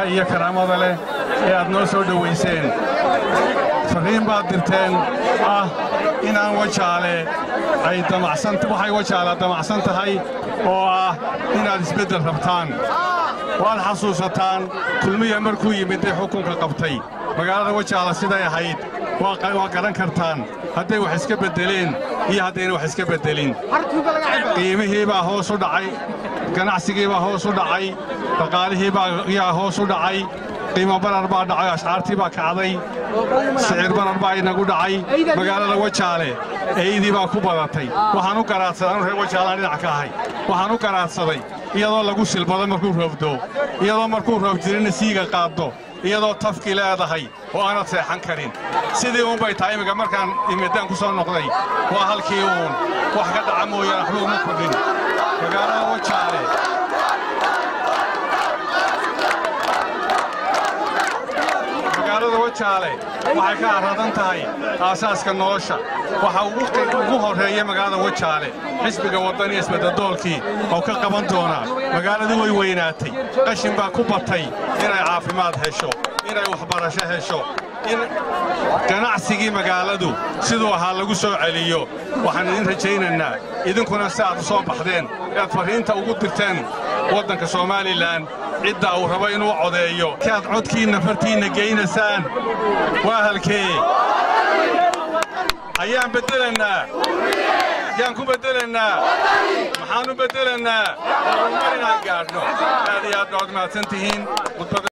iyo karaamada leh ee aad noo soo dhowayseen farriin baad dirteen ah inaan wajaale ay damacsan waxay wajaala damacsan tahay oo ah inaad isbeddel rabtaan waad xasuusataan kulmiya markuu yimid ee xukunka qabtay magaalada wajaala siday ahayd waa garan kartaan hadday wax iska beddeleen iyo haddayna wax iska beddelin qiimihii baa hoos u dhacay ganacsigii baa hoos u dhacay dhaqaalihii baayaa hoos u dhacay qiimo barar baa dhacay ashcaartii baa kacday sicir barar baa inagu dhacay magaalada wajaale eydii baa ku badatay waxaan u garaadsaday anu reer wajaalaan dhinac ka ahay waxaan u garaadsaday iyadoo lagu silbado markuu roobdo iyadoo markuu roob jirina siiga qaaddo iyadoo tafki leedahay oo aanad seexan karin sidii uunbay tahay imminka markaan imiddaan ku soo noqday waa halkii uun wax ka dhaca mooyaan waxba uma kordhin magaalada wajaale magaalada wajaale waxay ka arradan tahay aasaaska nolosha waxa ugu horreeya magaalada wajaale xisbiga waddaniya isbeddadoolkii oo ka qaban doonaa magaaladii way weynaatay qashin baa ku batay inay caafimaad hesho inay waxbarasho hesho in ganacsigii magaaladu siduu ahaa lagu soo celiyo waxaan idin rajaynaynaa idinkuna si aad u soo baxdeen ead farriinta ugu dirteen waddanka somalilan cidda uu rabo inuu codeeyo si aad codkiinna fartiinna geynaysaan waa halkee ayaan beddelannaa ayaan ku beddelannaa maxaan u beddelannaa horumar inaan gaadhno aad iyo aad baad mahadsan tihiin